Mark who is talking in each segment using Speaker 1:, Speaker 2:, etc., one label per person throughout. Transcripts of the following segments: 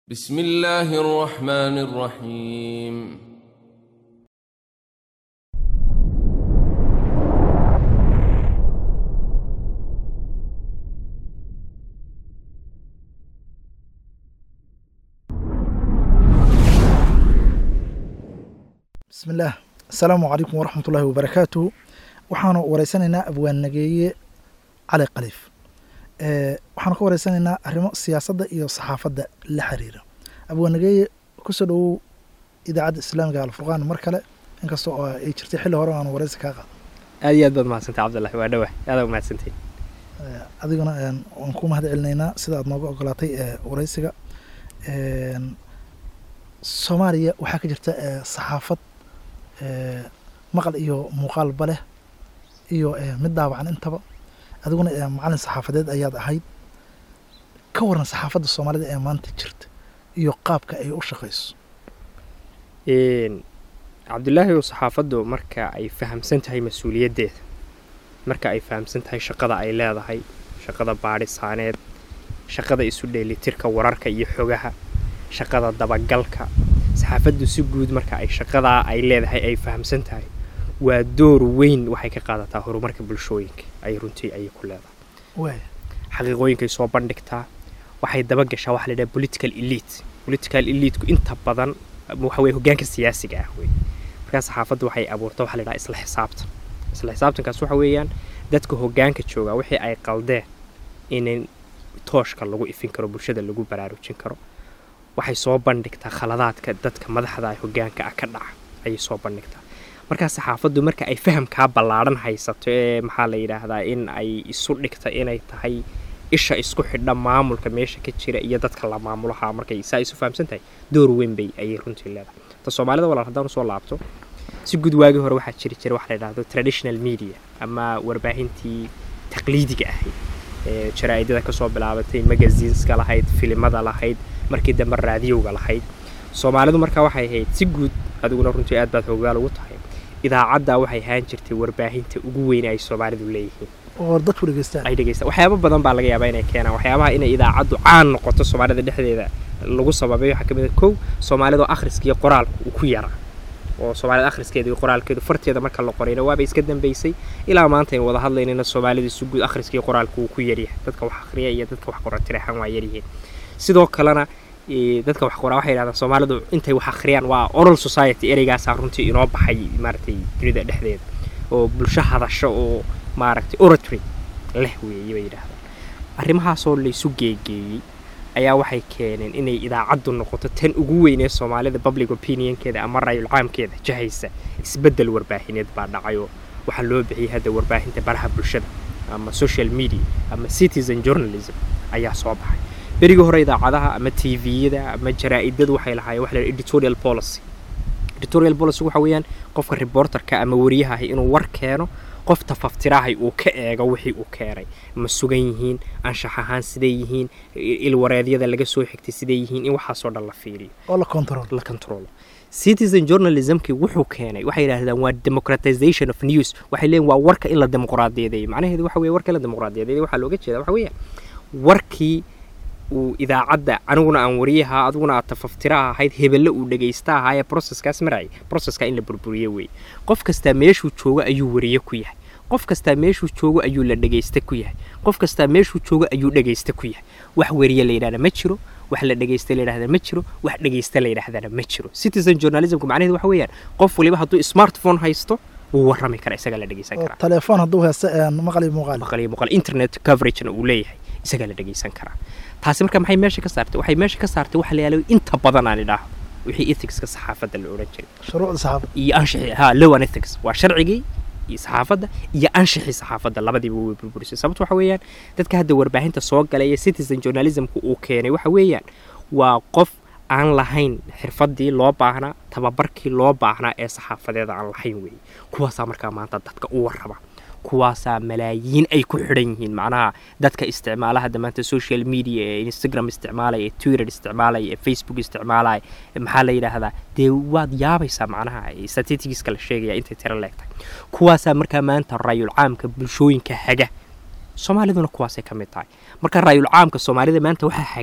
Speaker 1: بسم الله الرحمن الرحيم
Speaker 2: bismi illaah asalaamu calaykum waraxmat ullaahi wabarakaatuhu waxaanu wareysanaynaa abwaannageeye cali khaliif waxaanu ka wareysanaynaa arrimo siyaasadda iyo saxaafadda la xiriira abwaannageeye kusoo dhowow idaacadda islaamiga alfurqaan mar kale inkastoo oo ay jirtay xilli hore aanu wareysi kaa qaado
Speaker 3: aad iyo aad baad mahadsantay cabdullahi waa dhawah aada umahadsantahin
Speaker 2: adiguna waan ku mahad celinaynaa sida aad nooga ogolaatay wareysiga soomaaliya waxaa ka jirta saxaafad maqal iyo muuqaalba leh iyo mid daawacan intaba adiguna macalin saxaafadeed ayaad ahayd ka waran saxaafadda soomaalida ee maanta jirta iyo qaabka ay u shaqayso
Speaker 3: cabdullaahi oo saxaafaddu marka ay fahamsan tahay mas-uuliyaddeeda marka ay fahamsan tahay shaqada ay leedahay shaqada baadhisaaneed shaqada isu dheelitirka wararka iyo xogaha shaqada dabagalka saxaafaddu si guud marka ay shaqadaa ay leedahay ay fahamsan tahay waa door weyn waxay ka qaadataa horumarka bulshooyinka ay runtii ayay ku leedahay
Speaker 2: waay
Speaker 3: xaqiiqooyinkay soo bandhigtaa waxay dabagashaa waxa la yidhaha political elite political eliteku inta badan waxa weye hoggaanka siyaasiga ah wey markaa saxaafaddu waxay abuurta waxa la yidhaha isla xisaabtan isla xisaabtankaas waxa weeyaan dadka hoggaanka joogaa wixii ay qaldeen in tooshka lagu ifin karo bulshada lagu baraarujin karo waxay soo bandhigtaa khaladaadka dadka madaxda ay hoggaanka ah ka dhaca ayay soo bandhigtaa markaa saxaafaddu marka ay fahamkaa ballaadhan haysato ee maxaa la yidhaahdaa in ay isu dhigta inay tahay isha isku xidha maamulka meesha ka jira iyo dadka la maamulaha markay saa isu fahamsan tahay door weyn bay ayay runtii leedahay ta soomaalida walaal haddaan usoo laabto si guud waagii hore waxaa jiri jira waxa la yidhahdo traditional media ama warbaahintii taqliidiga ahayd ee jaraa'idada kasoo bilaabatay magazineska lahayd filimada lahayd markii dambe raadiyowga lahayd soomaalidu markaa waxay ahayd si guud adiguna runtii aad baad hoggaal ugu tahay idaacaddaa waxay ahaan jirtay warbaahinta ugu weyn ay soomaalidu leeyihiin
Speaker 2: oo dadku dhegeystaan
Speaker 3: ay dhegeystaan waxyaabo badan baa laga yaabaa inay keenaan waxyaabaha inay idaacaddu caan noqoto soomaalida dhexdeeda lagu sababay waxaa ka mid a kow soomaalidoo akhriska iyo qoraalka uu ku yaraa oo soomaalida akhriskeeda iyo qoraalkeedu farteeda marka la qorayna waaba iska dambeysay ilaa maanta aynu wada hadlaynana soomaalida si guud akhriska iyo qoraalka uu ku yaryahay dadka wax akhriya iyo dadka wax qora tiraxan waa yaryihiin sidoo kalena dadka wax qoraa waxay yidhahdaan soomaalidu intay wax akhriyaan waa oral society ereygaasaa runtii inoo baxay maaragtay dunida dhexdeeda oo bulsho hadasho oo maaragtay oratory leh weeye bay yidhaahdaan arrimahaasoo laysu geegeeyey ayaa waxay keeneen inay idaacaddu noqoto tan ugu weyn ee soomaalida public opinionkeeda ama rayul caamkeeda jahaysa isbeddel warbaahineed baa dhacayoo waxaa loo bixiyay hadda warbaahinta baraha bulshada ama social media ama citizen journalism ayaa soo baxay berigii hore idaacadaha ama tviyada ama jaraa'idadu waxay lahaayeen waxa la editorial policy editorial policy waxa weeyaan qofka reporterka ama wariyaha ahi inuu war keeno qof tafaftirahay uu ka eego wixii uu keenay ma sugan yihiin anshax ahaan siday yihiin ilwareedyada laga soo xigtay siday yihiin in waxaasoo dhan la fiiriyo
Speaker 2: oo la control
Speaker 3: la controlo citizen journalismkii wuxuu keenay waxay yidhaahdaan waa democratization of news waxay leeyihin waa warka in la dimuqraadiyadeeyo macnaheedu waxa weye warka in la dimuqraadiyadeeyo waxaa looga jeeda waxa weeyaan warkii uu idaacadda aniguna aan wariyaha adiguna aad tafaftiraha ahayd hebelle uu dhegaysta ahaa ee processkaas marayay processka in la burburiyo weeye qof kastaa meeshuu joogo ayuu wariye ku yahay qof kastaa meeshuu joogo ayuu la dhegaysta ku yahay qof kastaa meeshuu joogo ayuu dhegaysta ku yahay wax wariye la yidhahda ma jiro wax la dhegaysta la yidhahda ma jiro wax dhegaysta la yidhahdana ma jiro citizen journalismku macnaheedu waxa weeyaan qof waliba hadduu smartphone haysto wuu warrami karaa isagaa la dhegaysan karaa
Speaker 2: telefoon hadduu haysto maqal iyo muuqaal
Speaker 3: maqal iyo muuqaal internet coveragena uu leeyahay isagaa la dhegaysan karaa taasi marka maxay meesha ka saartay waxay meesha ka saartay waxa la yaala inta badan aan idhaaho wixii ethicska saxaafadda la odhan jiray
Speaker 2: shuruucda saxaafadda
Speaker 3: iyo anshixi ha low an ethics waa sharcigii iyo saxaafadda iyo anshixii saxaafadda labadiiba way burburisay sababto waxa weeyaan dadka hadda warbaahinta soo galay ee citizen journalismku uu keenay waxa weeyaan waa qof aan lahayn xirfadii loo baahnaa tababarkii loo baahnaa ee saxaafadeeda aan lahayn weeye kuwaasaa markaa maanta dadka u warraba kuwaasaa malaayiin ay ku xidhan yihiin macnaha dadka isticmaala hadda maanta social media ee instagram isticmaalaya ee twitter isticmaalaya ee facebook isticmaalaya maxaa la yidhaahdaa dee waad yaabaysaa macnaha statisticska la sheegaya intay tiro leegtahay kuwaasaa markaa maanta rayul caamka bulshooyinka haga soomaaliduna kuwaasay ka mid tahay marka raayul caamka soomaalida maanta waxaa haga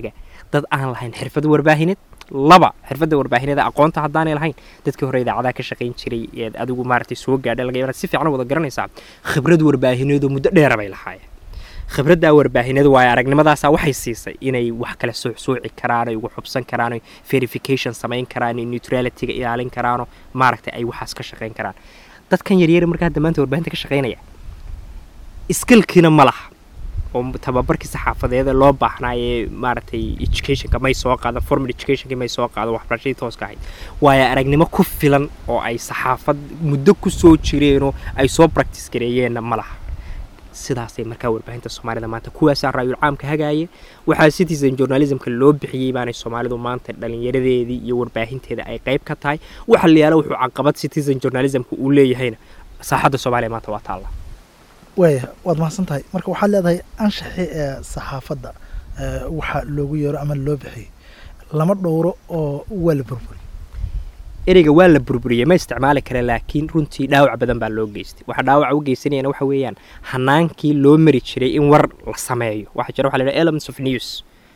Speaker 3: dad aan lahayn xirfad warbaahineed laba xirfadda warbaahineeda aqoonta haddaanay lahayn dadkii hore idaacadaha ka shaqayn jiray eed adigu maaragtay soo gaadhay laga yaabaa si fiican u wada garanaysaa khibrad warbaahineedu muddo dheera bay lahaayeen khibraddaa warbaahineed waayo aragnimadaasa waxay siisay inay wax kale suucsooci karaan ay ugu xubsan karaan ay verification samayn karaan ay neutralityga ilaalin karaano maaragtay ay waxaas ka shaqayn karaan dadkan yaryar markaa hadda maanta warbaahinta ka shaqaynaya skillkiina ma laha oo tababarkii saxaafadeeda loo baahnaa ee maaragtay educationka may soo qaada formal educationka may soo qaado waxbarashadii tooska ahayd waayo aragnimo ku filan oo ay saxaafad muddo ku soo jireenoo ay soo practice gareeyeenna ma laha sidaasay markaa warbaahinta soomaalida maanta kuwaasaa raayul caamka hagaaya waxaa citizen journalismka loo bixiyey baanay soomaalidu maanta dhalinyaradeedii iyo warbaahinteeda ay qayb ka tahay waxa la yaala wuxuu caqabad citizen journalismka uu leeyahayna saaxadda soomaaliya maanta waa taalla
Speaker 2: waaya waad mahadsan tahay marka waxaad leedahay anshaxii ee saxaafadda waxa loogu yeero ama loo bixiyey lama dhowro oo waa la burburi
Speaker 3: ereyga waa la burburiyey ma isticmaali kara laakiin runtii dhaawac badan baa loo geystay waxa dhaawaca u geysanayana waxa weeyaan hanaankii loo mari jiray in war la sameeyo waxa jira waxa la yidhaha elements of news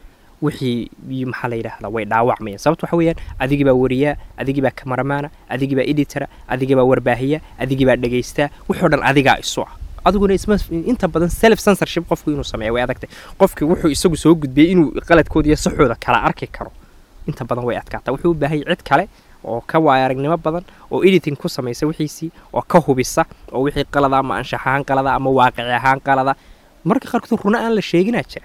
Speaker 3: wixii maxaa la yidhaahdaa way dhaawacmayaan sababta waxa weeyaan adigii baa wariyaa adigii baa kamaramaana adigii baa editora adigii baa warbaahiya adigii baa dhegaystaa wixoo dhan adigaa isu ah adiguna isma inta badan self censorship qofku inuu sameeyo way adagtay qofkii wuxuu isagu soo gudbiyey inuu qaladkooda iyo saxooda kala arki karo inta badan way adkaataa wuxuu u baahayay cid kale oo ka waaya aragnimo badan oo editing ku samaysa wixiisii oo ka hubisa oo wixii qalada ama anshax ahaan qalada ama waaqici ahaan qalada marka qaarkood runa aan la sheeginaa jira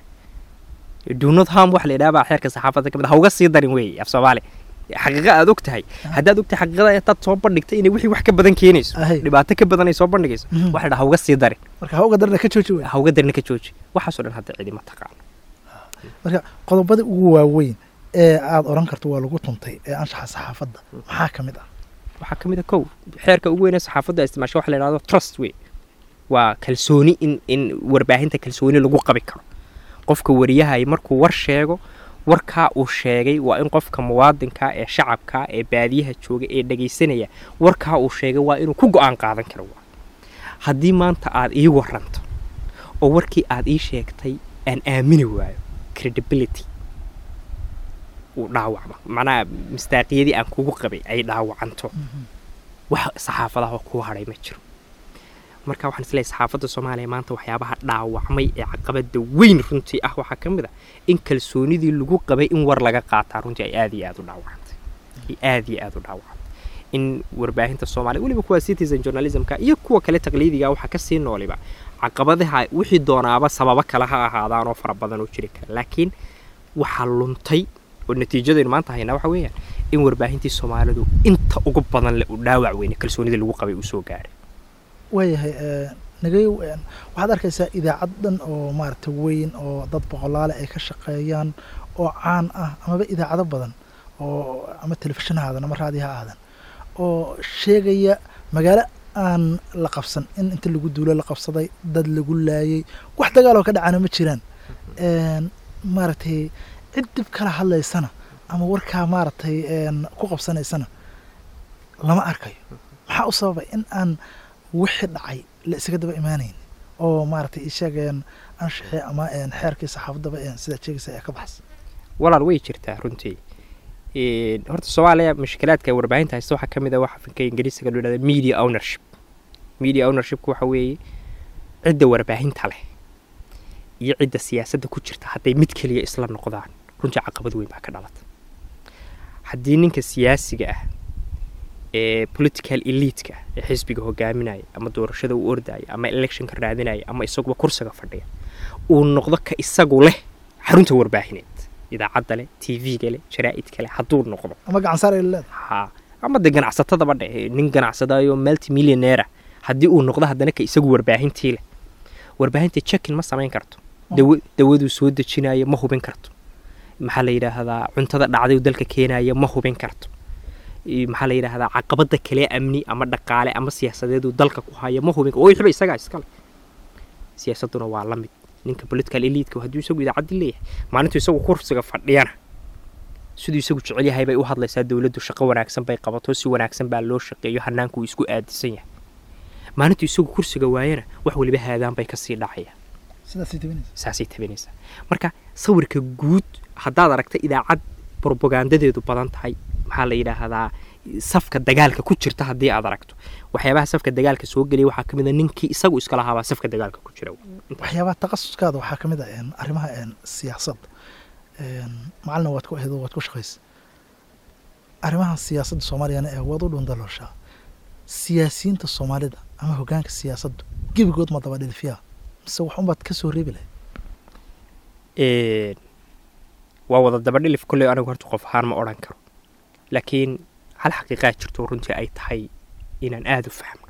Speaker 3: dunod ham wax la yidhaha baa xeerka saxaafadda ka mid ha uga sii darin weeye af soomaali xaqiiqa aad og tahay haddaad og tahay xaqiiqada intaad soo bandhigtay inay wixii wax ka badan keenayso dhibaato ka badan ay soo bandhigayso waxa la ha uga sii darin
Speaker 2: marka ha uga darina ka jooji wey
Speaker 3: ha uga darina ka jooji waxaasoo dhan hadda cidima taqaano
Speaker 2: marka qodobadii ugu waaweyn ee aada odhan karto waa lagu tuntay ee anshaxa saxaafadda maxaa ka mid ah
Speaker 3: waxaa ka mid a kow xeerka ugu weyn ee saxaafadda isticmaasho waxa la yidhahdo trust wey waa kalsooni in in warbaahinta kalsooni lagu qabi karo qofka wariyahay markuu war sheego warkaa uu sheegay waa in qofka muwaadinka ee shacabka ee baadiyaha jooga ee dhegaysanaya warkaa uu sheegay waa inuu ku go-aan qaadan karo haddii maanta aad ii waranto oo warkii aad ii sheegtay aan aamini waayo credibility uu dhaawacmo macnaha mistaaqiyadii aan kugu qabay ay dhaawacanto wax saxaafadaha kuu hadhay ma jiro marka waxaan isleeyahay saxaafadda soomaaliya maanta waxyaabaha dhaawacmay ee caqabada weyn runtii ah waxaa ka mid ah in kalsoonidii lagu qabay in war laga qaataa runtii ay aad iyo aad u dhaawacantay ay aad iyo aad u dhaawacantay in warbaahinta soomaaliya weliba kuwa citizen journalismka iyo kuwa kale taqliidiga waxaa kasii nooliba caqabadaha wixii doonaaba sababo kale ha ahaadaan oo fara badan oo jiri kara laakiin waxaa luntay oo natiijadaynu maanta haynaa waxa weeyaan in warbaahintii soomaalidu inta ugu badan le uu dhaawac weyne kalsoonidii lagu qabay uu soo gaaray
Speaker 2: waayahay nagayow waxaad arkaysaa idaacad dhan oo maaragtay weyn oo dad boqolaale ay ka shaqeeyaan oo caan ah amaba idaacado badan oo ama telefishin ha aadan ama raadi ha aadan oo sheegaya magaalo aan la qabsan in inta lagu duulo la qabsaday dad lagu laayay wax dagaaloo ka dhacana ma jiraan maaragtay cid dib kala hadlaysana ama warkaa maaragtay ku qabsanaysana lama arkayo maxaa u sababay in aan wixii dhacay la isaga daba imaanayn oo maaragtay isheegeen anshaxii ama xeerkii saxaafaddaba sidaad sheegaysa ee ka baxsan
Speaker 3: walaal way jirtaa runtii horta soomaaliya mushkilaadka warbaahinta haysta waxaa ka mid a waxa afka ingiriisiga loo yidhahda media ownership media ownershipku waxa weeye cidda warbaahinta leh iyo cidda siyaasadda ku jirta hadday mid keliya isla noqdaan runtii caqabad weyn baa ka dhalata haddii ninka siyaasiga ah ee political elitka ee xisbiga hogaaminaya ama doorashada uu ordaya ama electionka raadinaya ama isaguba kursiga fadhiya uu noqdo ka isagu leh xarunta warbaahineed idaacadda leh t v-ga leh jaraa'idka leh hadduu noqdo
Speaker 2: ama gacansaar ay leedahay
Speaker 3: ha ama de ganacsatadaba dhe nin ganacsadayo multimillionaira haddii uu noqdo haddana ka isagu warbaahintii leh warbaahinta jekin ma samayn karto dawa dawaduu soo dejinayo ma hubin karto maxaa la yidhaahdaa cuntada dhacday dalka keenaya ma hubin karto maxaa la yidhaahdaa caqabada kale amni ama dhaqaale ama siyaasadeedu dalka ku haya ma hubin oo wixba isagaa iskale siyaasaduna waa la mid ninka political elitka hadduu isagu idaacaddii leeyahay maalintuu isagu kursiga fadhiyana siduu isagu jecel yahay bay u hadlaysaa dowladdu shaqo wanaagsan bay qabato si wanaagsan baa loo shaqeeyo hanaanku uu isku aadisan yahay maalintuu isagu kursiga waayana wax waliba haadaan bay kasii dhacayaan
Speaker 2: sidaasay tabinaysa
Speaker 3: saasay tabinaysaa marka sawirka guud haddaad aragta idaacad brobagandadeedu badan tahay maxaa la yidhaahdaa safka dagaalka ku jirta haddii aad aragto waxyaabaha safka dagaalka soo geliya waxaa ka mid a ninkii isagu iska lahaabaa safka dagaalka ku jira
Speaker 2: waxyaabaha takhasuskaada waxaa ka mid ah een, arrimaha een, siyaasadda Een, macalina waad ku aheed oo waad ku shaqaysa arrimaha siyaasadda soomaaliyana ee waad u dhundalooshaa siyaasiyiinta soomaalida ama hoggaanka siyaasaddu gebigood ma daba dhilfiyaa mise wax unbaad ka soo reebi lahayd
Speaker 3: Een, waa wada dabadhilif kolley anigu horta qof ahaan ma odhan karo laakiin hal xaqiiqaa jirto runtii ay tahay inaan aada u fahmo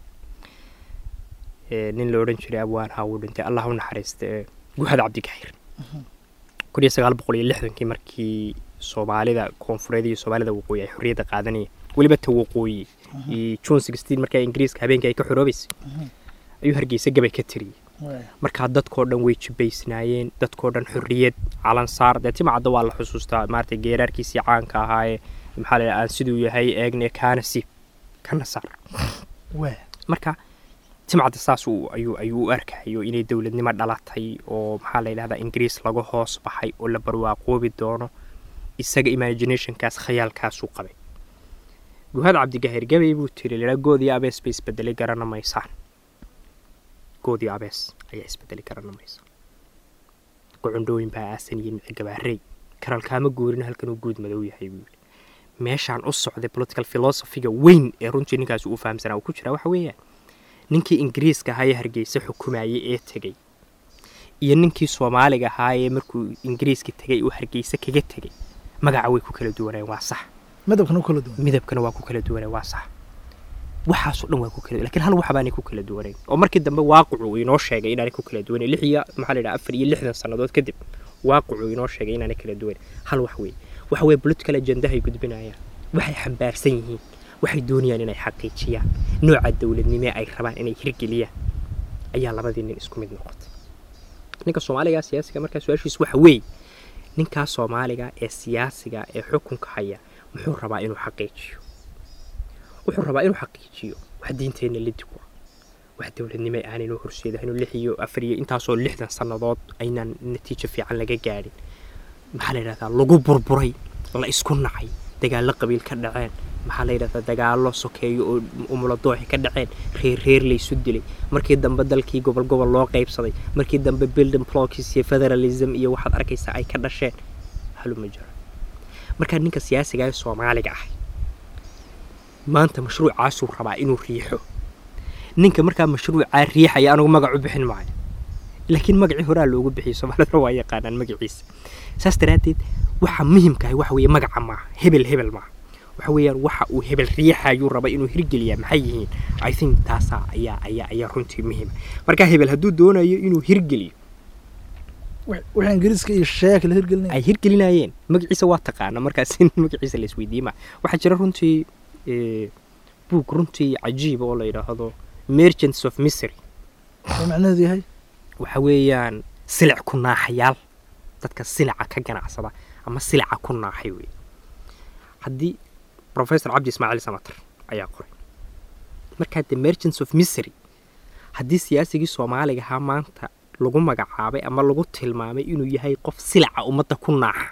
Speaker 3: Ee, nin la odhan jiray abwaan haa wuu dhintay allah u naxariista ee guhad cabdigaxiir kun iyo sagaal boqol iyo lixdankii markii soomaalida koonfureed iyo soomaalida waqooyi ay xorriyadda qaadanayeen weliba ta waqooyi iyo june sixteen markaa ingiriiska habeenkii ay ka xoroobaysay ayuu hargeysa gabay ka tiriyey markaa dadkoo dhan way jibaysnaayeen dadkoo dhan xorriyad calan saar dee timacadda waa la xusuustaa maaragtay geeraarkiisii caanka ahaayee maxaa la yidhaha aan siduu yahay eegne kaana siib kana saar
Speaker 2: waa
Speaker 3: marka timcadda saas uu ayuu ayuu u arkayo inay dowladnimo dhalatay oo maxaa la yidhahdaa ingiriis laga hoos baxay oo la barwaaqoobi doono isaga imaginationkaas khayaalkaasuu qabay guhad cabdigahir gabay buu tiri laa goodii abees bay isbedelay garana maysaan goodii abees ayaa isbedelay garana maysaan gocondhooyin baa aasan iyo mici gabaarey karalkaama guurin halkan uu guud madow yahay buu yidhi meeshaan u socday political philosophiga weyn ee runtii ninkaasi uu fahamsanaa uu ku jiraa waxa weeyaan ninkii ingiriiska ahaa ee hargeysa xukumayay ee tegey iyo ninkii soomaaliga ahaa ee markuu ingiriiska tegay uu hargeysa kaga tegey magaca way ku kala duwaneen waa sax
Speaker 2: midabkana u kala duwan
Speaker 3: midabkana waa ku kala duwaneen waa sax waxaasoo dhan waa ku kala lakiin hal waxbaanay ku kala duwanayn oo markii dambe waaqicu uu inoo sheegay inaanay ku kala duwanayn lix iyo maxaa la yidhaha afar iyo lixdan sannadood kadib waaqicu inoo sheegay inaanay kala duwanayn hal wax weeye waxa weeye political agendahay gudbinayaan waxay xambaarsan yihiin waxay doonayaan inay xaqiijiyaan nooca dowladnimo ay rabaan inay hirgeliyaan ayaa labadii nin isku mid noqotay ninka soomaaliga siyaasiga markaa su-aashiis waxa weeye ninkaa soomaaliga ee siyaasiga ee xukunka haya muxuu rabaa inuu xaqiijiyo wuxuu rabaa inuu xaqiijiyo wax diinteenna la digo wax dowladnimo aanaynu horseedahay inuu lix iyo afar iyo intaasoo lixdan sannadood aynaan natiijo fiican laga gaadhin maxaa la yidhahdaa lagu burburay la isku nacay dagaallo qabiil ka dhaceen maxaa la yidhahdaa dagaallo sokeeyo oo umuladooxi ka dhaceen reer reer laysu dilay markii dambe dalkii gobol gobol loo qaybsaday markii dambe building blocks iyo federalism iyo waxaad arkaysaa ay ka dhasheen haluma jiro markaa ninka siyaasiga ee soomaaliga ah maanta mashruucaasuu rabaa inuu riixo ninka markaa mashruucaa riixaya anigu magac u bixin maayo laakiin magacii horaa loogu bixiyay soomaalida waa yaqaanaan magaciisa saas daraaddeed waxa muhimkahay waxa weeye magaca maaha hebel hebel maaha waxa weeyaan waxa uu hebel riixayuu raba inuu hirgeliyaa maxay yihiin i think taasaa ayaa ayaa ayaa runtii muhiima marka hebel hadduu doonayo inuu hirgeliyo
Speaker 2: wixii ingiriiska iyo sheeka la hirgelinaya
Speaker 3: ay hirgelinayeen magaciisa waa taqaana markaas in magaciisa la isweydiima waxaa jira runtii buug runtii cajiiba oo la yidhaahdo merchants of misery
Speaker 2: oo macnaheedu yahay
Speaker 3: waxa weeyaan silic ku naaxayaal dadka silica ka ganacsada ama silica ku naaxay wey haddii professor cabdi ismaaciil samater ayaa qoray markaa the merchants of misery haddii siyaasigii soomaaliga ahaa maanta lagu magacaabay ama lagu tilmaamay inuu yahay qof silica ummadda ku naaxa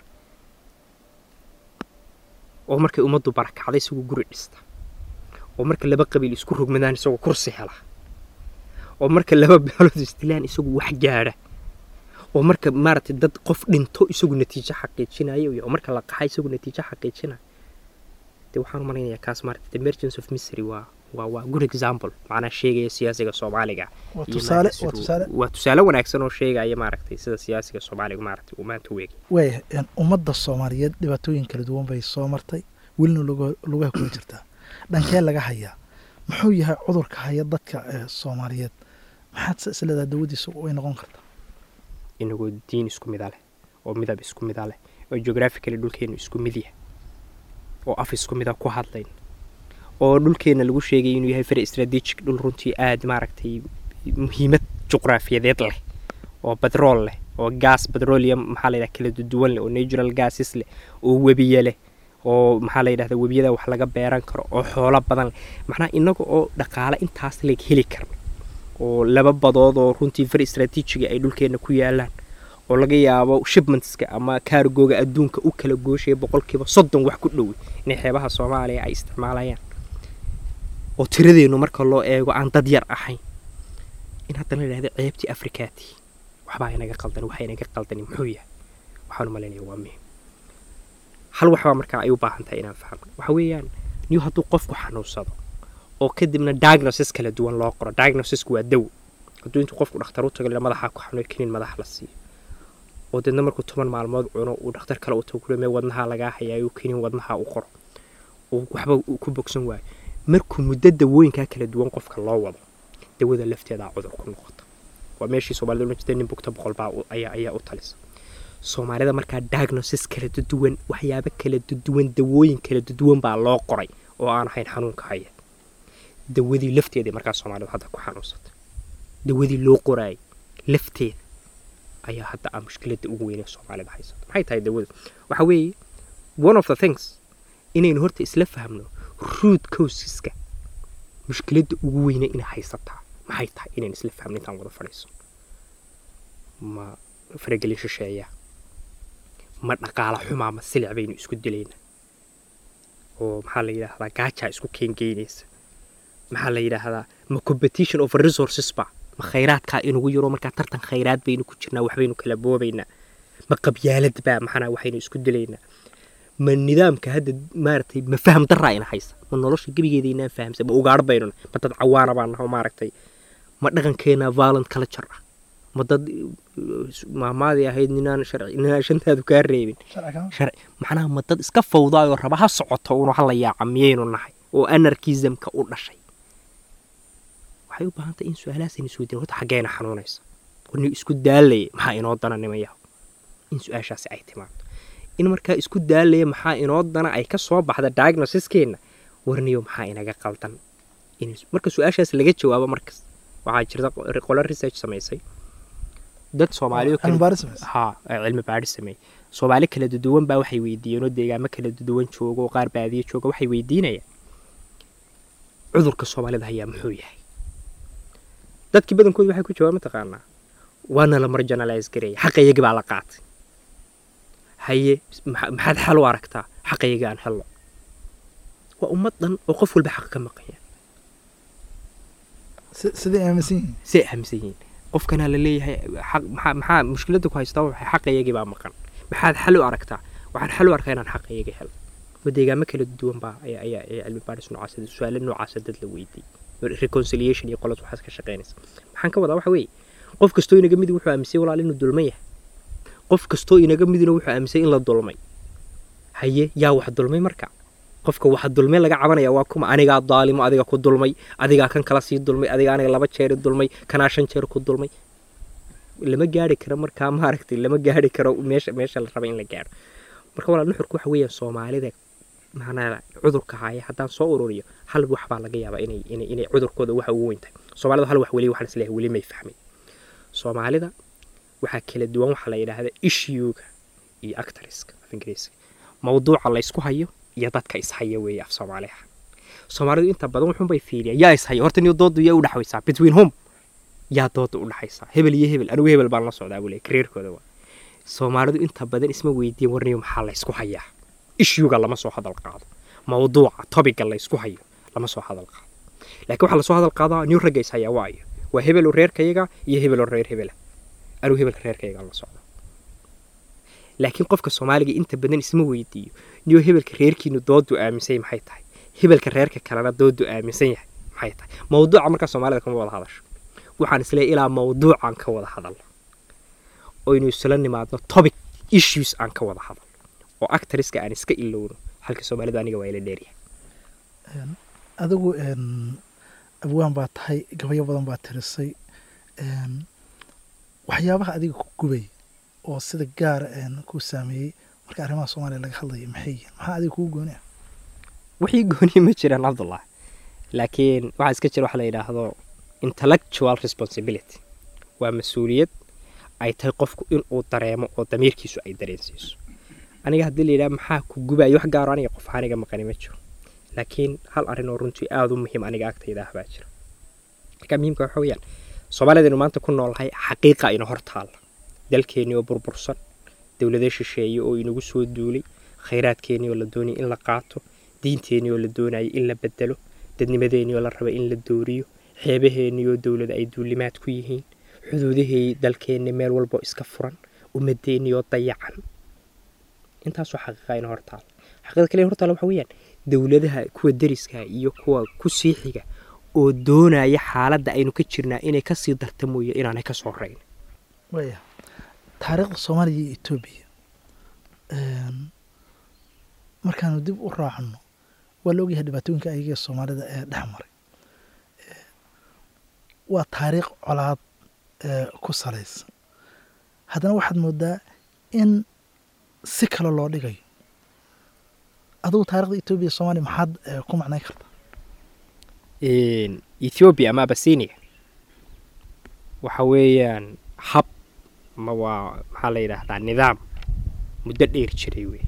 Speaker 3: oo markay ummaddu barakacday isagoo guri dhista oo marka laba qabiil isku rogmadaan isagoo kursi hela oo marka laba beelood isdilaan isagu wax gaadha oo marka maaragtay dad qof dhinto isagu natiijo xaqiijinayo iyo marka la qaxa isagu natiijo xaqiijinayo de waxaan u malaynayaa kaas maaragtay the emergence of misery waa waa waa good example macnaa sheegaya siyaasiga soomaaliga
Speaker 2: waa
Speaker 3: iyo
Speaker 2: tusaale
Speaker 3: maaragtay
Speaker 2: waa
Speaker 3: siduu-
Speaker 2: tusaale
Speaker 3: waa tusaale wanaagsan oo sheegaya maaragtay sida siyaasiga soomaaliga maaragtay uu maanta u eegay
Speaker 2: waayahay een, ummadda soomaaliyeed dhibaatooyin kala duwan bay soo martay welina luga- lugaha kula jirtaa dhankee laga hayaa muxuu yahay cudurka haya dadka ee soomaaliyeed maxaad se isleedaha dawadiisa way noqon kartaa
Speaker 3: inagoo diin isku mida leh oo midab isku mida leh oo geographically dhulkeenu isku mid yahay oo af isku mida ku hadlayn oo dhulkeena lagu sheegay inuu yahay very strategic dhul runtii aada maaragtay muhiimad juqraafiyadeed leh oo batrool leh oo gas petroleum maxaa la yidhaha kala duwan leh oo natural gases leh oo webiye leh oo maxaa la yidhahda webiyada wax laga beeran karo oo xoolo badan leh macnaha inaga oo dhaqaale intaas leeg heli karno oo laba badood oo runtii far istraatiijiga ay dhulkeenna ku yaalaan oo laga yaabo shipmentska ama kaargooga adduunka u kala gooshaya boqolkiiba soddon wax ku dhowi inay xeebaha soomaaliya ay isticmaalayaan oo tiradeennu marka loo eego aan dad yar ahayn in haddana la yidhahda ceebtii afrikaati waxbaa inaga qaldan waxa inaga qaldani muxuu yahay waxaan u malaynaya waa muhim hal waxbaa markaa ay u baahan tahay inaan fahmo waxa weeyaan niyu hadduu qofku xanuunsado oo kadibna diagnosis kala duwan loo qoro diagnosisku waa dawo hadduu intuu qofku dhakhtar u tago la madaxaa ku xanuun kiniin madax la siiyo oo deedna markuu toban maalmood cuno uu dhakhtar kale u tago kulme wadnahaa lagaa hayaayo kiniin wadnaha u qoro uu waxba uu ku bogsan waayo markuu muddo dawooyinkaa kala duwan qofka loo wado dawada lafteedaa cudur ku noqota waa meeshii soomaalida ohan jirtay nin bugta boqol baa ayaa ayaa u talisa soomaalida markaa diagnosis kala duwan waxyaabo kala duwan dawooyin kala duwan baa loo qoray oo aan ahayn xanuunka haya dawadii lafteedii markaa soomaalidu hadda ku xanuunsatay dawadii loo qoraayay lafteeda ayaa hadda ah mushkiladda ugu weyn ee soomaalida haysata maxay tahay dawada waxa weeye one of the things inaynu horta isla fahmno root causeska mushkiladda ugu weyne inay haysataa maxay tahay inaynu isla fahmno intaan wada fadhiiso ma faragelin shisheeya ma dhaqaala xumaa ma silic baynu isku dilaynaa oo maxaa la yidhaahdaa gaajaa isku keengeynaysa maxaa la yidhaahdaa ma competition of resources ba ma khayraadkaa inugu yaro markaa tartan khayraad baynu ku jirnaa waxbaynu kala boobaynaa ma qabyaalad baa maxana waxaynu isku dilaynaa ma nidaamka hadda maaragtay ma faham daraa ina haysa ma nolosha gebigeeda inaan fahamsan ma ugaadh baynuna ma dad cawaana baan naho maaragtay ma dhaqankeena violent culture ah ma dad maamaadii ahayd ninaan sharci ninaan shantaadu kaa reebin sharci macnaha ma dad iska fawdaayoo raba ha socoto unu hala yaaca miyaynu nahay oo anarkismka u dhashay waxay u baahan tahay in su-aalahaasayna isweydiin horta xaggeena xanuunaysa warni isku daalaya maxaa inoo dana nimayaho in su-aashaasi ay timaado in markaa isku daalaya maxaa inoo dana ay ka soo baxda diagnosiskeena warniyo maxaa inaga qaldan marka su-aashaas laga jawaabo markas waxaa jirta qolo research samaysay dad soomaaliyo ha cilmi baadhi sameeyey soomaali kala duduwan baa waxay weydiiyeen oo deegaamo kala duduwan jooga oo qaar baadiyo jooga waxay weydiinayaan cudurka soomaalida hayaa muxuu yahay dadkii badankooda waxay ku jawaab mataqaanaa waana la marjanalize gareeya xaqayagii baa la qaatay haye maxaad xal u aragtaa xaqayagii aan helno waa ummad dhan oo qof walba xaq ka maqanya
Speaker 2: siday aaminsan yihiin
Speaker 3: siday aaminsan yihiin qofkanaa la leeyahay maxaa maxaa mushkiladda ku haystaa waxay xaqayagii baa maqan maxaad xal u aragtaa waxaan xal u arkaa inaan xaqayagii helo ma deegaamo kala duwan baa ayaa ayaa ayaa cilmi baadhis noocaas su-aalo noocaasa dad la weydiiyey reconciliation iyo qolas waxaas ka shaqaynaysa maxaan ka wadaa waxa weeye qof kastoo inaga midi wuxuu aaminsay walaal inuu dulman yahay qof kastoo inaga midina wuxuu aaminsay in la dulmay haye yaa wax dulmay marka qofka waxa dulmay laga cabanaya waa kuma anigaa daalimo adiga ku dulmay adigaa kan kala sii dulmay adiga aniga laba jeer dulmay kanaa shan jeer ku dulmay lama gaari karo markaa maaragtay lama gaari karo meesha meesha la raba in la gaaro marka walaal nuxurku waxa weeyaan soomaalida macnaa cudurka haya haddaan soo ururiyo hal wax baa laga yaabaa inay inay inay cudurkooda waxa ugu weyn tahay soomaalida hal wax weli waxaan isleeyahay weli may fahmin soomaalida waxaa kala duwan waxaa la yidhaahda issuega iyo actoriska af ingiriiska mawduuca laysku hayo iyo dadka ishaya weeye af soomaaliha soomaalidu inta badan wuxuunbay fiiriyaan yaa ishaya horta niyo doodu yaa u dhexaysaa between home yaa dooda u dhexaysaa hebel iyo hebel anigu hebel baan la socdaa buu leeyahy kareerkooda waa soomaalidu inta badan isma weydiin warniyo maxaa laysku hayaa ishuga lama soo hadal qaado mawduuca tobiga laysku hayo lama soo hadal qaado laakiin waxaa lasoo hadal qaadaa new ragga is hayaa waayo waa hebeloo reerkayaga iyo hebeloo reer hebela anigu hebelka reerkayaga la socdo laakiin qofka soomaaliga inta badan isma weydiiyo niyo hebelka reerkiinu doodu aaminsan maxay tahay hebelka reerka kalena doodu aaminsan yahay maxay tahay mawduuca markaa soomaalida kama wada hadasho waxaan isleeyahay ilaa mawduucaan ka wada hadalno oynu isla nimaadno topic issues aan ka wada hadalno oo actoriska aan iska ilowno halka soomaalida aniga waa ila dheeryahay
Speaker 2: adigu abwaan baa tahay gabayo badan baa tirisay waxyaabaha adiga ku gubay oo sida gaara ku saameeyey marka arrimaha soomaaliya laga hadlayo maxay yihiin maxaa adiga kugu gooni ah
Speaker 3: wixii gooni ma jiraan cabdullah laakiin waxaa iska jira waxa la yidhaahdo intellectual responsibility waa mas-uuliyad ay tahay qofku inuu dareemo oo damiirkiisu ay dareensiiso aniga haddii la yidhaha maxaa ku gubayo wax gaaro aniga qof aniga maqani ma jiro laakiin hal arrin oo runtii aada u muhiim aniga agtayda ah baa jira marka muhiimka waxa weeyaan soomaalidaynu maanta ku noolnahay xaqiiqa ina hor taalla dalkeennii oo burbursan dowlado shisheeye oo inagu soo duulay khayraadkeennii oo la doonaya in la qaato diinteennii oo la doonaya in la bedelo dadnimadeennii oo la raba in la dooriyo xeebaheennii oo dowlada ay duulimaad ku yihiin xuduudahii dalkeennii meel walbo iska furan ummadeennii oo dayacan intaasoo xaqiiqa ina hor taalla xaqiiqda kale hor taalla waxa weeyaan dowladaha kuwa deriska iyo kuwa ku sii xiga oo doonaya xaaladda aynu ka jirnaa inay kasii darta mooye inaanay ka soo rayn
Speaker 2: waya taariikhda soomaaliya iyo etoobiya markaanu dib u raacno waa la ogyahay dhibaatooyinka ayaga soomaalida ee dhex maray waa taariikh colaad ku salaysan haddana waxaad moodaa in si kale loo dhigayo adugu taarikhda etoobiya iyo soomaaliya maxaad ku macnayn kartaa
Speaker 3: ethoobiya ama abasinia waxa weeyaan hab ma waa maxaa la yidhaahdaa nidaam muddo dheer jiray wey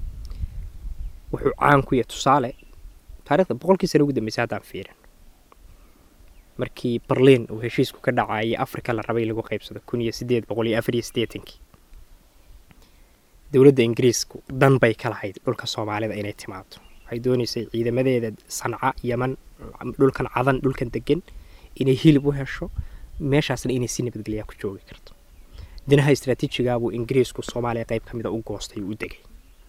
Speaker 3: wuxuu caan ku yahay tusaale taarikhda boqolkii sana ugu dambeysay haddaan fiirin markii berliin uu heshiisku ka dhacayay africa la rabay lagu qaybsado kun iyo sideed boqol iyo afar iyo siddeetankii dowladda ingiriisku dan bay ka lahayd dhulka soomaalida inay timaado waxay doonaysay ciidamadeeda sanca yaman dhulkan cadan dhulkan degan inay hilib u hesho meeshaasna inay si nabadgelyaa ku joogi karto dinaha istraatiijigaabuu ingiriisku soomaaliya qayb ka mida u goostay u degay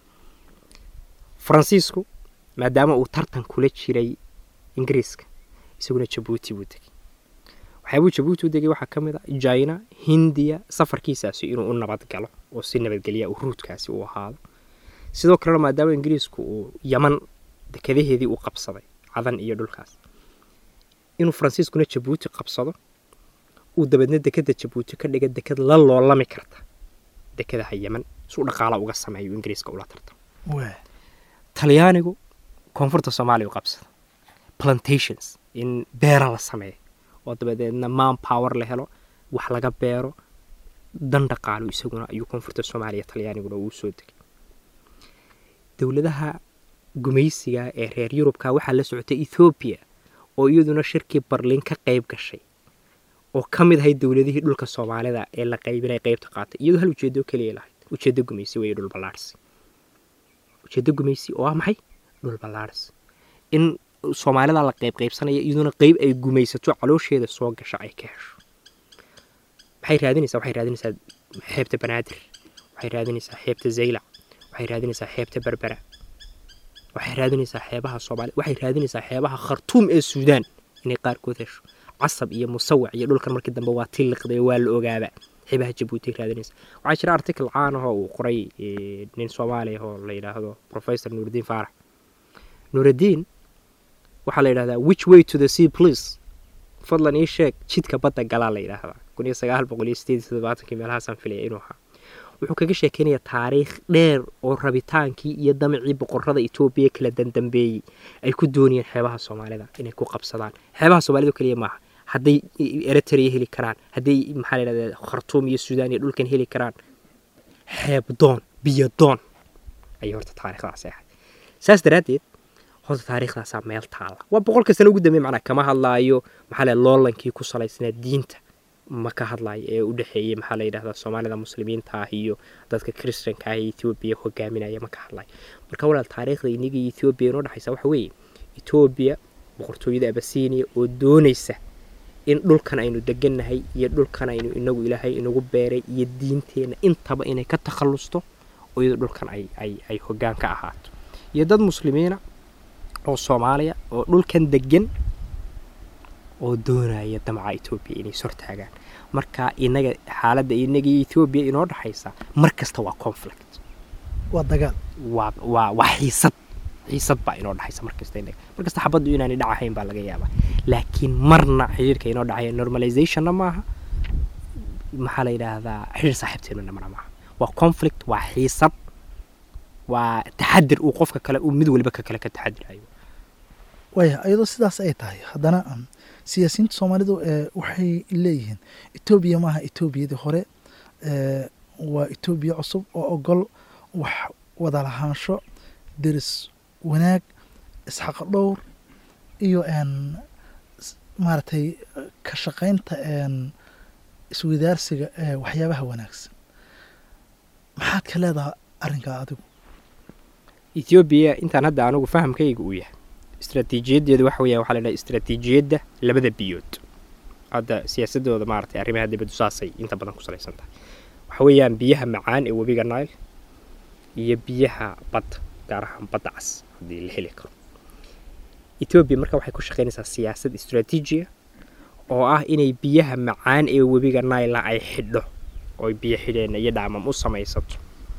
Speaker 3: faransiisku maadaama uu tartan kula jiray ingiriiska isaguna jabuuti buu degay waxyaabuu jabuuti u degay waxaa ka mid a jina hindiya safarkiisaasi inuu u nabad galo oo si nabadgelya uu ruudkaasi u ahaado sidoo kalena maadaama ingiriisku uu yaman dekadaheedii uu qabsaday cadan iyo dhulkaas inuu faransiiskuna jabuuti qabsado uu dabeedna dekada jabuuti ka dhiga dekad la loolami karta dekadaha yaman suu dhaqaala uga sameeyo ingiriiska ula tartamo talyaanigu koonfurta soomaaliya u qabsada plantations in beera la sameeyo oo dabadeedna man power la helo wax laga beero dan dhaqaalo isaguna ayuu koonfurta soomaaliya talyaaniguna uu soo degay dowladaha gumaysiga ee reer yurubka waxaa la socotay ethoobiya oo iyaduna shirkii barliin ka qayb gashay oo ka mid ahayd dowladihii dhulka soomaalida ee la qaybinay qaybta qaatay iyadoo hal ujeedo keliya lahayd ujeedo gumaysi weeye dhul ballaarhsi ujeedo gumaysi oo ah maxay dhul ballaarhsi in soomaalida la qayb qaybsanaya iyaduna qayb ay gumaysato caloosheeda soo gasha ay ka hesho maxay raadinaysaa waxay raadinaysaa xeebta banaadir waxay raadinaysaa xeebta zaylac waxay raadinaysaa xeebta berbera waxay raadinaysaa xeebaha soomaaliya waxay raadinaysaa xeebaha khartuum ee suudaan inay qaarkood hesho casab iyo musawac iyo dhulkan markii dambe waa tilliqday waa la ogaaba xeebaha jabuuti raadinaysa waxaa jira article caan ahoo uu qoray nin soomaaliya oo la yidhaahdo professor nuurudiin faarax nuurudiin waxaa la yidhahdaa which way to the sea please fadlan ii sheeg jidka badda galaa la yidhaahdaa kun iyo sagaal boqol iyo sideed iyo toddobaatankii meelahaasaan filaya inuu ahaa wuxuu kaga sheekeynayaa taariikh dheer oo rabitaankii iyo damacii boqorada etoobiya kala dandambeeyey ay ku doonayeen xeebaha soomaalida inay ku qabsadaan xeebaha soomaalida keliya maaha hadday eritrea heli karaan hadday maxaa la yidhahdaa khartuum iyo suudaan iyo dhulkan heli karaan xeeb doon biyo doon ayay horta taariikhdaasi ahayd saas daraaddeed horta taariikhdaasaa meel taalla waa boqolka sano ugu dambeey macnaa kama hadlaayo maxaa la loolankii ku salaysnaa diinta ma ka hadlaayo ee u dhexeeyey maxaa la yidhahdaa soomaalida muslimiinta ah iyo dadka kristanka ah ee etoobiya hogaaminaya ma ka hadlayo marka walaal taariikhda iniga iyo etoobiya inoo dhexaysa waxa weeye etoobiya boqortooyada abasiiniya oo doonaysa in dhulkan aynu degannahay iyo dhulkan aynu inagu ilaahay inagu beeray iyo diinteenna intaba inay ka takhallusto oo iyadoo dhulkan ay ay ay hoggaan ka ahaato iyo dad muslimiina oo soomaaliya oo dhulkan degan oo doonaya damaca etoobiya inay sortaagaan marka inaga xaaladda inaga iyo etoobiya inoo dhexaysa mar kasta waa conflict
Speaker 2: waa dagaal
Speaker 3: waa waa waa xiisad xiisad baa inoo dhexaysa mar kasta inaga mar kasta xabaddu inaanay dhacahayn baa laga yaabaa laakiin marna xiriirka inoo dhexaya normalizationna maaha maxaa la yidhaahdaa xiriir saaxiibteenuna marna maaha waa conflict waa xiisad waa taxadir uu qofka kale uu mid waliba ka kale ka taxadirayo
Speaker 2: waaya iyadoo sidaas ay tahay haddana siyaasiyiinta soomaalidu waxay leeyihiin etoobiya maaha etoobiyadii hore waa etoobiya cusub oo ogol wax wada lahaansho deris wanaag isxaq dhowr iyo maaragtay ka shaqaynta iswadaarsiga ee waxyaabaha wanaagsan maxaad ka leedaha arrinkaa adigu
Speaker 3: ethoobiya intaan hadda anigu fahamkayga uu yahay istraatiijiyaddeedu waxa weeyaan waxaa la dhaha istraatiijiyadda labada biyood hadda siyaasadooda maaragtay arrimaha dibaddu saasay inta badan ku salaysan tahay waxa weeyaan biyaha macaan ee webiga nile iyo biyaha badda gaar ahaan badda cas haddii la heli karo etoobiya marka waxay ku shaqaynaysaa siyaasad istraatiijiya oo ah inay biyaha macaan ee webiga naila ay xidho ooy biyo xidheenna iyo dhaamam u samaysato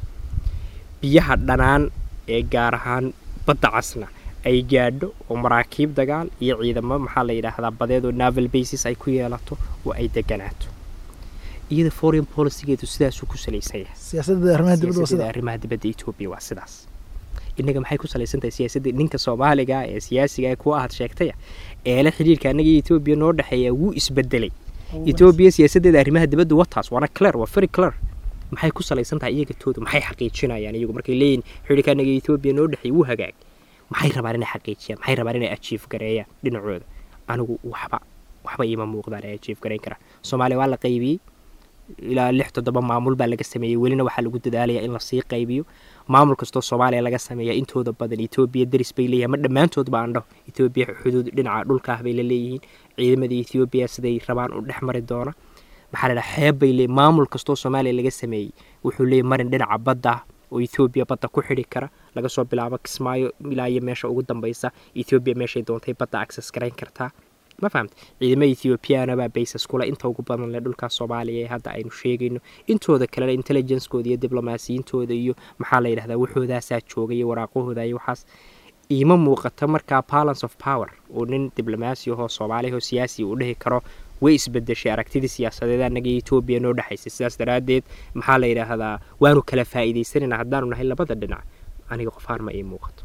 Speaker 3: biyaha dhanaan ee gaar ahaan badda casna ay gaadho oo maraakiib dagaal iyo ciidamo maxaa la yidhaahdaa badeed oo naval basis ay ku yeelato oo ay deganaato iyada foreign policygeedu sidaasuu ku salaysan yahay
Speaker 2: siyaasadda arrimaha dibadda waa
Speaker 3: siyaasadda
Speaker 2: sida
Speaker 3: arrimaha dibadda etoobiya waa sidaas innaga maxay ku salaysan tahay siyaasadda ninka soomaaliga ee siyaasiga ee kuwa aad sheegtaya eele xidhiirka annaga iyo etoobiya noo dhexeeya wuu isbedelay etoobiya siyaasaddeeda arrimaha dibadda wataas waana clear waa very clear maxay ku salaysan tahay iyaga tooda maxay xaqiijinayaan iyagu markay leeyihin xidhiirka annaga iyo etoobiya noo dhexeeya wuu hagaag maxay rabaan inay xaqiijiyaan maxay rabaan inay ajiif gareeyaan dhinacooda anigu waxba waxba iima muuqdaan ay ajiif gareyn karaan soomaaliya waa la qaybiyey ilaa lix toddoba maamul baa laga sameeyey welina waxaa lagu dadaalayaa in lasii qaybiyo maamul kastoo soomaaliya laga sameeya intooda badan etoobiya daris bay leeyihin ma dhammaantoodba aan dhaho etoobiya xuduud dhinaca dhulka ah bay la leeyihiin ciidamada etoobiya siday rabaan u dhex mari doona maxaa la dhaha xeeb bay leeyihin maamul kastoo soomaaliya laga sameeyey wuxuu leeyahy marin dhinaca badda ah oo etoobiya badda ku xidhi kara laga soo bilaabo kismaayo ilaa iyo meesha ugu dambaysa etoobiya meeshay doontay badda access garayn kartaa ma fahamta ciidamada ethoobiyaana baa baysas kule inta ugu badan leh dhulka soomaaliya ee hadda aynu sheegayno intooda kalena intelligencekooda iyo diblomaasiyintooda iyo maxaa la yidhahdaa waxoodaasaa jooga iyo waraaqahooda iyo waxaas iima muuqata markaa balance of power oo nin diblomaasi ahoo soomaaliya oo siyaasi uu dhihi karo way isbedeshay aragtidii siyaasadeed annaga iyo etoobiya noo dhexaysay sidaas daraaddeed maxaa la yidhaahdaa waanu kala faa'iidaysanayna haddaanu nahay labada dhinac aniga qofaan ma ii muuqato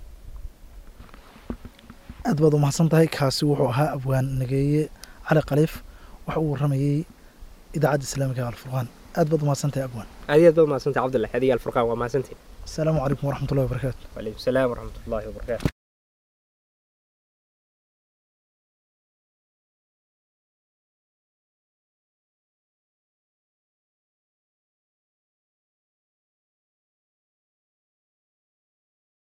Speaker 2: aad baad u mahadsan tahay kaasi wuxuu ahaa abwaan nageeye cali khaliif waxa uu waramayey idaacadda islaamiga ee alfurqaan aad baad u mahadsan tahay abwaan
Speaker 3: adigaad baad mahadsantahay cabdullahi adiga alfurqaan waa mahadsantiin
Speaker 2: asalaamu calaykum waraxmatullahi wabarakaatu
Speaker 3: wacalaykum salaam waraxmatullaahi wabarakaatu